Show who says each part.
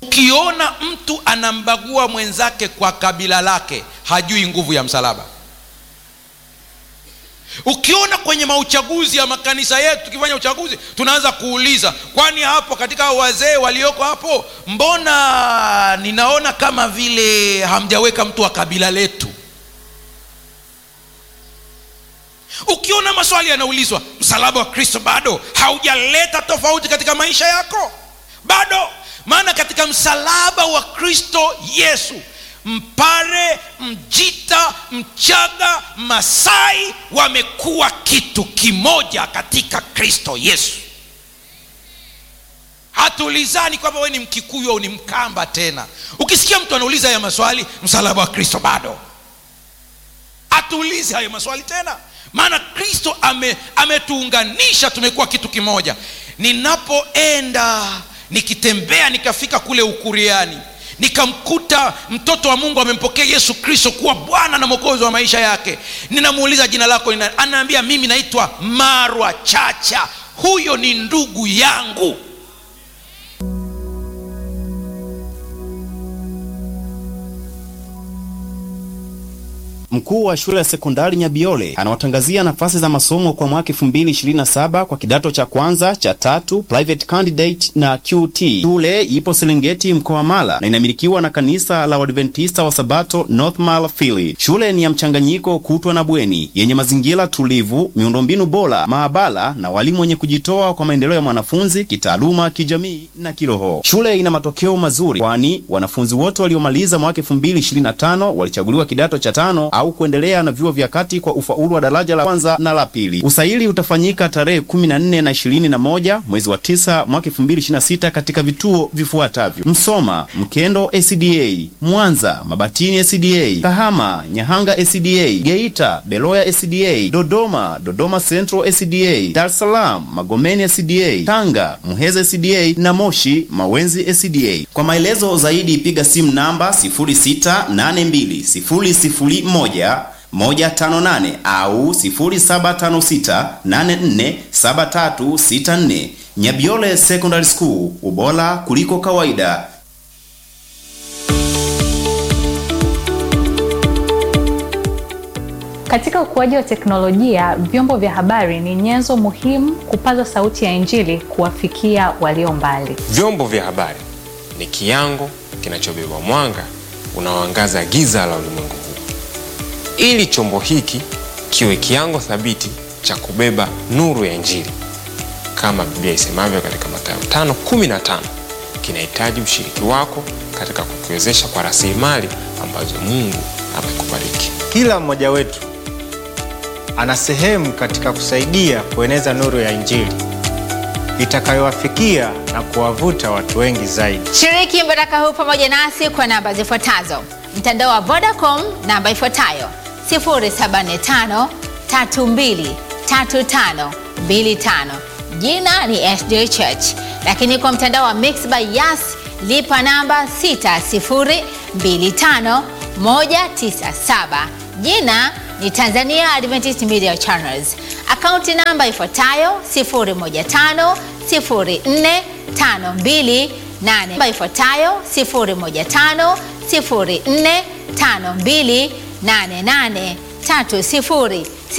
Speaker 1: ukiona mtu anambagua mwenzake kwa kabila lake hajui nguvu ya msalaba ukiona kwenye mauchaguzi ya makanisa yetu tukifanya uchaguzi tunaanza kuuliza kwani hapo katika hao wazee walioko hapo mbona ninaona kama vile hamjaweka mtu wa kabila letu ukiona maswali yanaulizwa msalaba wa kristo bado haujaleta tofauti katika maisha yako bado maana katika msalaba wa kristo yesu mpare mjita mchaga masai wamekuwa kitu kimoja katika kristo yesu hatuulizani kwamba we ni mkikuyu au ni mkamba tena ukisikia mtu anauliza haya maswali msalaba wa kristo bado hatuulizi hayo maswali tena maana kristo ame, ametuunganisha tumekuwa kitu kimoja ninapoenda nikitembea nikafika kule ukuriani nikamkuta mtoto wa mungu amempokea yesu kristo kuwa bwana na mwokozi wa maisha yake ninamuuliza jina lako nina, anaambia mimi naitwa marwa chacha huyo ni ndugu yangu
Speaker 2: Mkuu wa shule ya sekondari Nyabiole anawatangazia nafasi za masomo kwa mwaka 2027 kwa kidato cha kwanza cha tatu private candidate na QT. Shule ipo Serengeti mkoa wa Mara na inamilikiwa na kanisa la Waadventista wa Sabato North Mara Fili. Shule ni ya mchanganyiko kutwa na bweni yenye mazingira tulivu, miundombinu bora, maabara na walimu wenye kujitoa kwa maendeleo ya mwanafunzi kitaaluma, kijamii na kiroho. Shule ina matokeo mazuri, kwani wanafunzi wote waliomaliza mwaka 2025 walichaguliwa kidato cha tano au kuendelea na vyuo vya kati kwa ufaulu wa daraja la kwanza na la pili. Usaili utafanyika tarehe 14 na 21 mwezi wa 9 mwaka 2026 katika vituo vifuatavyo: Msoma, Mkendo SDA, Mwanza, Mabatini SDA, Kahama, Nyahanga SDA, Geita, Beloya SDA, Dodoma, Dodoma Central SDA, Dar es Salaam, Magomeni SDA, Tanga, Muheza SDA na Moshi, Mawenzi SDA. Kwa maelezo zaidi piga simu namba 06820001 158 au 0756847364. Nyabiole Secondary School, ubora kuliko kawaida.
Speaker 3: Katika ukuaji wa teknolojia, vyombo vya habari ni nyenzo muhimu kupaza sauti ya Injili kuwafikia walio mbali.
Speaker 4: Vyombo vya habari ni kiango kinachobeba mwanga unaoangaza giza la ulimwengu huu. Ili chombo hiki kiwe kiango thabiti cha kubeba nuru ya Injili, kama Biblia isemavyo katika Mathayo 5:15, kinahitaji ushiriki wako katika kukiwezesha kwa rasilimali ambazo Mungu amekubariki.
Speaker 5: Kila mmoja wetu ana sehemu katika kusaidia kueneza nuru ya Injili itakayowafikia na kuwavuta watu wengi zaidi.
Speaker 6: Shiriki mbaraka huu pamoja nasi kwa namba zifuatazo: mtandao wa Vodacom namba ifuatayo 075 32 35 25, jina ni SJ Church. Lakini kwa mtandao wa Mixx by Yas lipa namba 6025 197, jina ni Tanzania Adventist Media Channels. Akaunti namba ifuatayo 015 04 52 8 ifuatayo 015 04 52 88 30